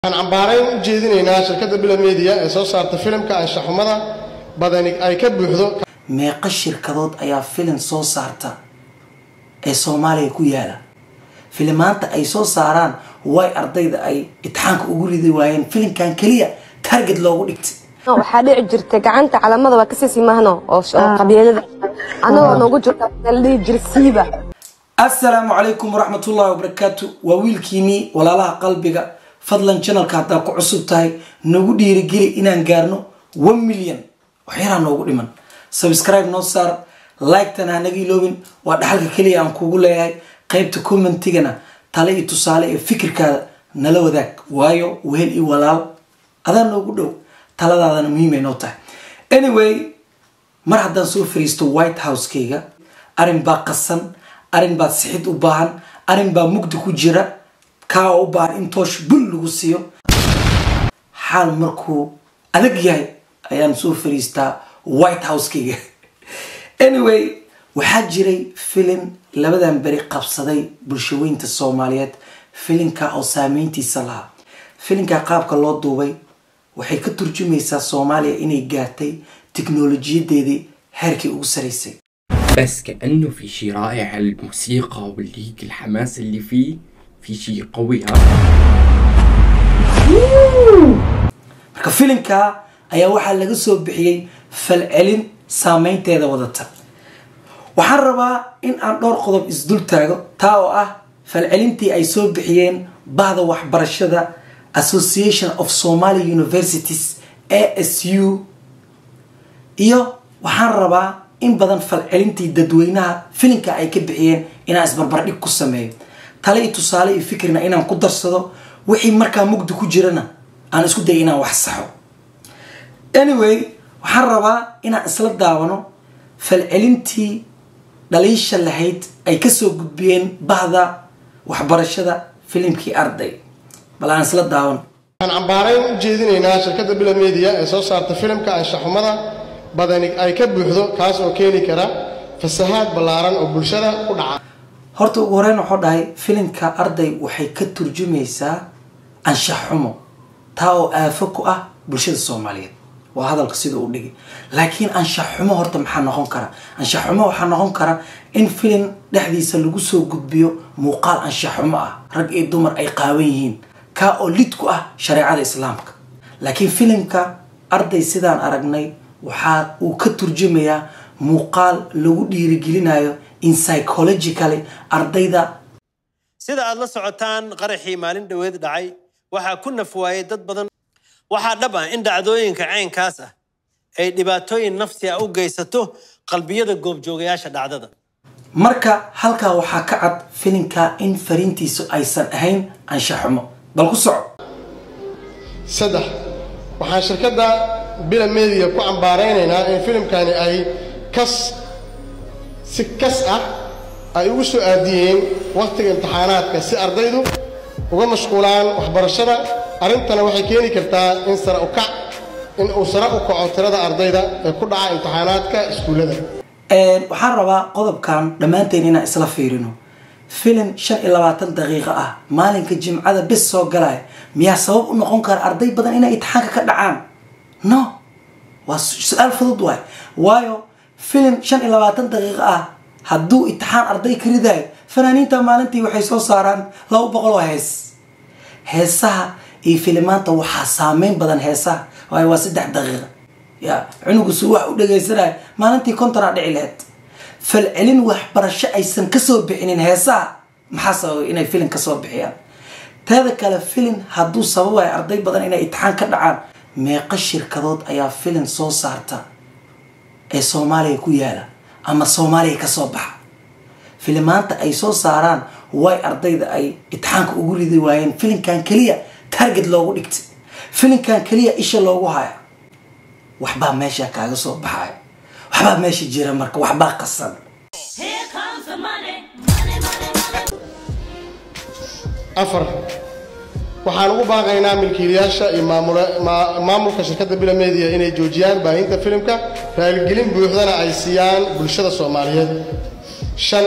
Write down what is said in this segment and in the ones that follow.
waxaan cambaarayn u jeedinaynaa shirkadda bila media ee soo saarta filimka anshaxumada badani ay ka buuxdo meeqa shirkadood ayaa filim soo saarta ee soomaaliya ku yaala filimaanta ay soo saaraan way ardayda ay itixaanka ugu ridi waayeen filimkan keliya target loogu dhigtay waxaa dhici jirtay gacanta calamada waa kasii simahno oo qabiilada anagoo noogu jirta la dhihi jira siiba assalaamu calaykum waraxmatullahi wabarakaatu waa wiilkiinii walaalaha qalbiga fadlan janalka haddaa ku cusub tahay nagu dhiirigeli inaan gaarno one million waxyaraa noogu dhiman subscribe noo saar like-tana hanaga iloobin waa dhaxalka keliya aan kugu leeyahay qaybta commentigana tale iyo tusaale iyo fikirkaada nala wadaag waayo wehel iyo walaal adaa noogu dhow taladaadana muhiimay noo tahay anyway mar haddaan soo fariisto white house-kayga arrin baa qasan arrin baa sixid u baahan arrin baa mugdi ku jira kaa oo u baahan in toosh bul lagu siiyo xaal markuu adag yahay ayaan soo fariistaa white house-kayga anyway waxaa jiray filin labadan beri qabsaday bulshaweynta soomaaliyeed filinka oo saameyntiisa lahaa filinka qaabka loo duubay waxay ka turjumaysaa soomaaliya inay gaartay tiknolojiyadeedii heerkii ugu saraysay بس كأنه في شي رائع الموسيقى والليك الحماس اللي فيه في شي قوي ها marka filinka ayaa waxaa laga soo bixiyey falcelin saameynteeda wadata waxaan rabaa in aan dhowr qodob isdul taago taa oo ah falcelintii ay soo bixiyeen bahda waxbarashada association of somaly universities a s u iyo waxaan rabaa in badan falcelintii dadweynaha filinka ay ka bixiyeen inaan isbarbardhig ku sameeyo tale iyo tusaale iyo fikrina inaan ku darsado wixii markaa mugdi ku jirana aan isku daya inaan wax saxo anyway waxaan rabaa inaan isla daawano falcelintii dhaliisha lahayd ay kasoo gudbiyeen bahda waxbarashada filimkii arday bal aan isla daawano waxaan cambaarayn u jeedinaynaa shirkadda bila media ee soo saarta filimka anshaxumada badani ay ka buuxdo kaas oo keeni kara fasahaad ballaaran oo bulshada ku dhaca horta ugu horeyn waxuu dhahay filimka arday waxay ka turjumaysaa anshax xumo taa oo aafo ku ah bulshada soomaaliyeed waa hadalka sida uu dhigi laakiin anshax xumo horta maxaa noqon kara anshax xumo waxaa noqon kara in filim dhexdiisa lagu soo gudbiyo muuqaal anshax xumo ah rag iyo dumar ay qaawan yihiin kaa oo lid ku ah shareecada islaamka laakiin filimka arday sidaan aragnay waxaa uu ka turjumayaa muuqaal lagu dhiirigelinayo in psychologically ardayda sida aad la socotaan qaraxii maalin dhoweed dhacay waxaa ku nafwaayey dad badan waxaa dhab ah in dhacdooyinka caynkaas ah ay dhibaatooyin nafsi ah u geysato qalbiyada goobjoogayaasha dhacdada marka halkaa waxaa ka cad filimka in fariintiisu aysan ahayn anshaxumo bal ku soco saddex waxaan shirkadda bila media ku cambaaraynaynaa in filimkani ay kas si kas ah ay ugu soo aadiyeen wakhtiga imtixaanaadka si ardaydu uga mashquulaan waxbarashada arrintana waxay keeni kartaa in sare u kac in uu sare u kaco tirada ardayda ee ku dhaca imtixaanaadka iskuullada waxaan rabaa qodobkan dhammaanteen inaan isla fiirino filim shan iyo labaatan daqiiqo ah maalinka jimcada bis soo galaya miyaa sabab u noqon kara arday badan inay itixaanka ka dhacaan no waa su-aal fudud waay waayo filim shan iyo labaatan daqiiqo ah hadduu itixaan arday ka ridayo fanaaniinta maalintii waxay soo saaraan laba boqol oo hees heesaha iyo filimaanta waxaa saameyn badan heesaha waayo waa saddex daqiiqa ya cunugusu wax u dhagaysanayo maalintii kontonaa dhici laheyd falcelin waxbarasho aysan kasoo bixinin heesaha maxaa sababay inay filin kasoo bixiyaan teeda kale filin hadduu sababayo arday badan inay itixaan ka dhacaan meeqa shirkadood ayaa filin soo saarta ee soomaaliya ku yaala ama soomaaliya kasoo baxa filimaanta ay soo saaraan way ardayda ay itixaanka ugu ridi waayeen filinkan keliya target loogu dhigtay filinkan keliya isha loogu haya waxbaa meesha kaaga soo baxaya waxbaa meesha jira marka waxbaa qasan Here comes the money, money, money, money. afar waxaan ugu baaqaynaa milkiilayaasha iyo maamula- maa- maamulka shirkadda bila media inay joojiyaan baahinta filimka raaligelin buuxdana ay siiyaan bulshada soomaaliyeed shan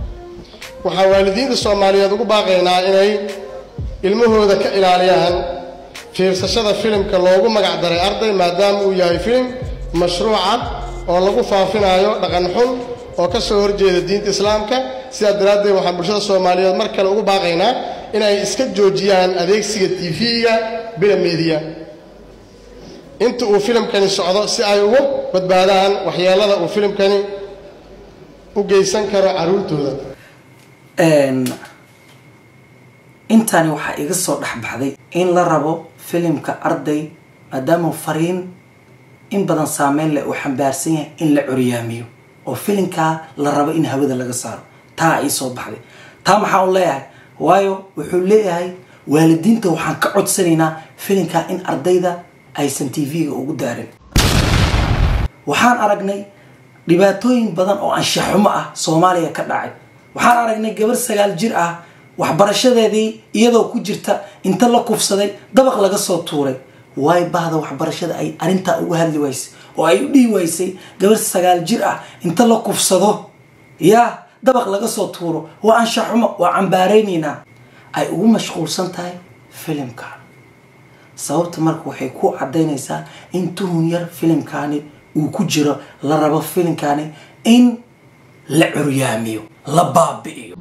waxaan waalidiinta soomaaliyeed ugu baaqaynaa inay ilmahooda ka ilaaliyaan fiirsashada filimka loogu magac daray arday maadaama uu yahay filim mashruuca oo lagu faafinayo dhaqan xun oo ka soo horjeeda diinta islaamka sidaa daraaddeed waxaan bulshada soomaaliyeed mar kale ugu baaqaynaa inay iska joojiyaan adeegsiga tv-ga bila meediya inta uu filimkani socdo si ay ugu badbaadaan waxyeelada uu filimkani u geysan karo carruurtooda intani waxaa iga soo dhexbaxday in la rabo filimka arday maadaama fariin in badan saameyn leh uu xambaarsan yahay in la curyaamiyo oo filimkaa la rabo in hawada laga saaro taa ii soo baxday taa maxaa u leeyahay waayo wuxuu leeyahay waalidiinta waxaan ka codsanaynaa filimkaa in ardayda aysan tv-ga ugu daarin waxaan aragnay dhibaatooyin badan oo anshaxumo ah soomaaliya ka dhacay waxaan aragnay gabar sagaal jir ah waxbarashadeedii iyadoo ku jirta inta la kufsaday dabaq laga soo tuuray waay bahda waxbarashada ay arrintaa uga hadli waysay oo ay u dhihi waysay gabar sagaal jir ah inta la kufsado yaa dabaq laga soo tuuro waa anshaxumo waa cambaaraynaynaa ay ugu mashquulsan tahay filimka sababta marka waxay ku cadaynaysaa in tuhun yar filimkaani uu ku jiro la rabo filimkaani in la curyaamiyo la baabi'iyo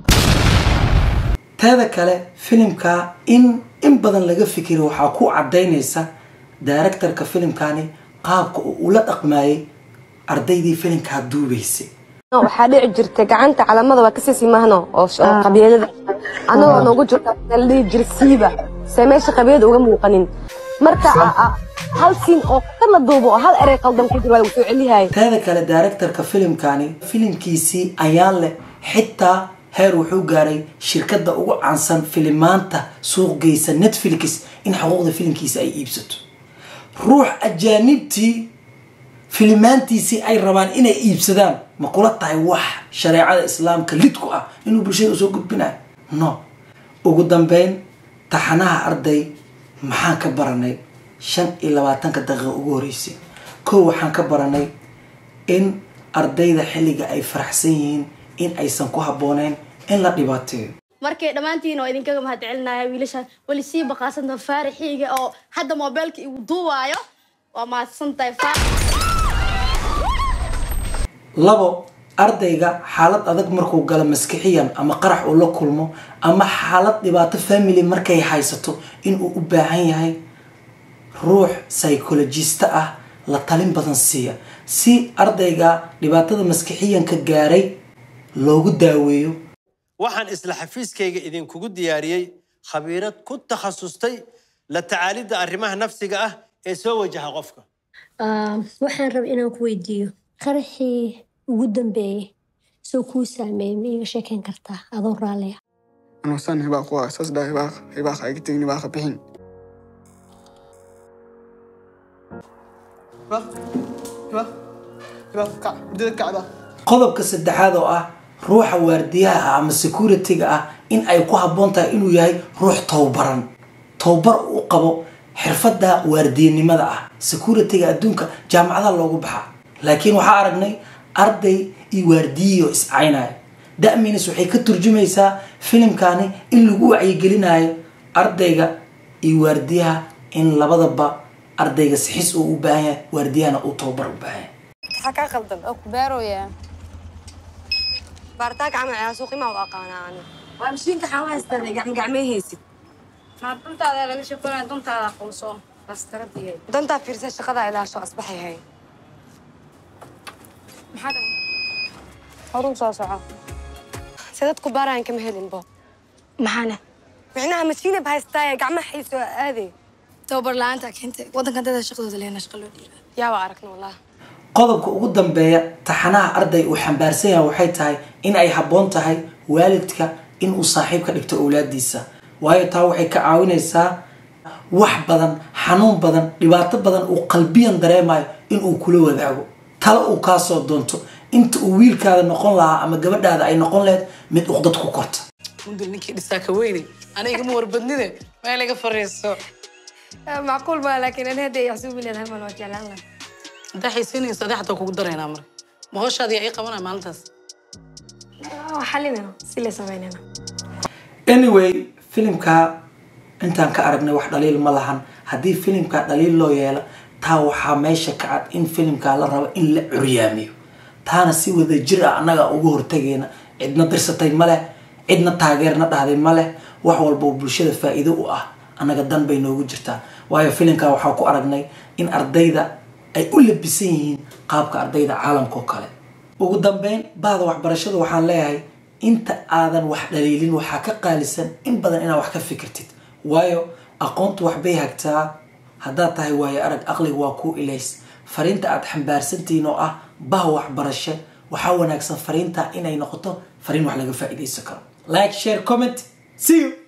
teeda kale filimka in in badan laga fikiro waxaa ku cadaynaysa directorka filimkaani qaabka uu ula dhaqmayay ardaydii filimkaa duubaysay waxaa dhici jirtay gacanta calamada waa kasii simahno oo sh- oo qabiilada anagoo noogu jirta la dhihi jira siiba see meesha qabiilada uga muuqanin marka a- a- hal siin oo ka la duubo oo hal erey qaldan ku jiro waa lagu soo celiyahay teeda kale directorka filimkaani filimkiisii ayaan leh xitaa heer wuxuu gaaray shirkadda ugu caansan filimaanta suuq geysa netflix in xuquuqda filimkiisa ay iibsato ruux ajaanibtii filimaantiisii ay rabaan inay iibsadaan ma kula tahay wax shareecada islaamka lid ku ah inuu bulshada usoo gudbinayo no ugu dambeyn taxanaha arday maxaan ka baranay shan iyo labaatanka daqiiqa ugu horeysay kow waxaan ka baranay in ardayda xilliga ay faraxsan yihiin in aysan ku habbooneyn in la dhibaateeyo markay dhammaantiin oo idinkaga mahadcelinaya wiilashaan weli sii baqaasanta faarixiiga oo hadda moobeelka igu duubaayo waa mahadsantahay fa labo ardayga xaalad adag markuu galo maskixiyan ama qarax uu la kulmo ama xaalad dhibaato family markay haysato inuu u baahan yahay ruux psychologista ah la talin badan siiya si ardayga dhibaatada maskixiyanka gaaray loogu daaweeyo waxaan isla xafiiskayga idinkugu diyaariyey khabiirad ku takhasustay la tacaalidda arrimaha nafsiga ah ee soo wajaha qofka Ah, waxaan rabay inaan ku weydiiyo qaraxii ugu dambeeyey soo kuu saameeyey ma iiga sheekayn kartaa adoo raalliya anuu san hibaaq waa saas dhaa hibaaq hibaaq iga tegin hibaaqa bixin hibaaq hibaaq hibaaq kac hurdada kacda qodobka saddexaad oo ah ruuxa waardiyaha ah ama security-ga ah in ay ku habboon tahay inuu yahay ruux towbaran towbar u qabo xirfadda waardiyanimada ah security-ga adduunka jaamacadaha loogu baxaa laakiin waxaa aragnay arday iyo waardiyiyo iscaynaya da'minis waxay ka turjumaysaa filimkani in lagu wacyigelinayo ardayga iyo waardiyaha in labadaba ardayga sixis uu u baahan yahay waardiyahana uu towbar u baahan yahay maxaa kaa qaldan oo ku beeroyaa baaritaanka camal ciyaar suuqimaa u aqaanaa ani waa mashiinka xawa haystaan gacmo gacmee haysid maa duntaada laga sheekoonaya duntaada aqoonso bastaradiye dantaa fiirsa shaqada ilaasho asbaxay hay maxaa dhahay horuu soo soco se dadku baaraan kama helin bo maxaana micnaha mashiinab haystaaye gacmaha hayso aade tababar la-aanta keentay waddankan dada shaqadooda leena shaqa loo dhiiba yaaba aragna wallahi qodobka ugu dambeeya taxanaha arday uu xambaarsan yahay waxay tahay in ay habboon tahay waalidka in uu saaxiib ka dhigto awlaadiisa waayo taa waxay ka caawinaysaa wax badan xanuun badan dhibaato badan uu qalbiyan dareemayo inuu kula wadaago talo uu kaasoo doonto inta uu wiilkaada noqon lahaa ama gabadhaada ay noqon lahayd mid uqdad ku korta mundul ninkii dhisaa ka weyne aniga ma warbadnide meel iga fariiso macquul maa laakiin ani hadda yaxsuubi leedahay mal waa jeclaan lahaa haddaa xiisinaysa adee xataa kugu daraynaa marka ma hooshaadia ii qabanaya maalintaas waa xalinayna si lay samaynayna anyway filimka intaan ka aragnay wax dhaliil ma lahan haddii filimkaa dhaliil loo yeelo taa waxaa meesha ka cad in filimkaa la rabo in la curyaamiyo taana si wada jir ah annaga uga hortagayna cidna dirsatay ma leh cidna taageerna dhahday ma leh wax walba oo bulshada faa'iido u ah annaga dan bay noogu jirtaa waayo filimkaa waxaa ku aragnay in ardayda ay u labisan yihiin qaabka ardayda caalamka oo kale ugu dambeyn bahda waxbarashada waxaan leeyahay inta aadan wax dhaliilin waxaa ka qaalisan in badan inaad wax ka fikirtid waayo aqoontu waxbay hagtaa haddaad tahay waayo arag aqliga waa kuu ilays fariinta aad xambaarsantihiin oo ah bah waxbarasho waxaa wanaagsan fariinta inay noqoto fariin wax laga faa'iidaysan karo like share comment see you